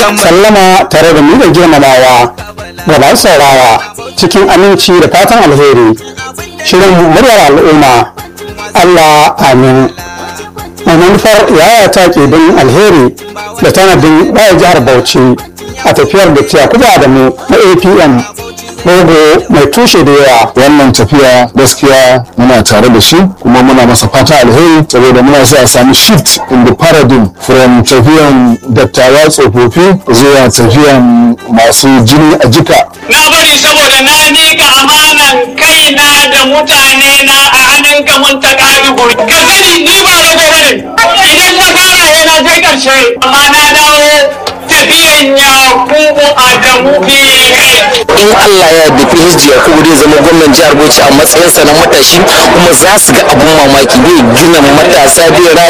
sallama tare da nuna girmamawa ga masu saurara cikin aminci da fatan alheri shirin muryar al'umma Allah amin mai manufar yaya ta ke don alheri da tanadin raya jihar Bauchi a tafiyar da Yakubu Adamu na APM logo mai tushe da yawa wannan tafiya gaskiya muna tare da shi kuma muna masa fata alheri saboda muna so a sami shift in the paradigm from tafiyan dattawa tsofaffi zuwa tafiyan masu jini a jika na bari saboda na miƙa amanan kaina da mutane na a hannunka mun ta ƙadugu ka sani ni ba rago bane idan na fara yana kai ƙarshe amma na dawo tafiyan yakubu adamu kai in Allah ya yarda PhD Yakubu zai zama gwamnan jihar Bauchi a matsayinsa na matashi kuma za su ga abun mamaki zai gina matasa zai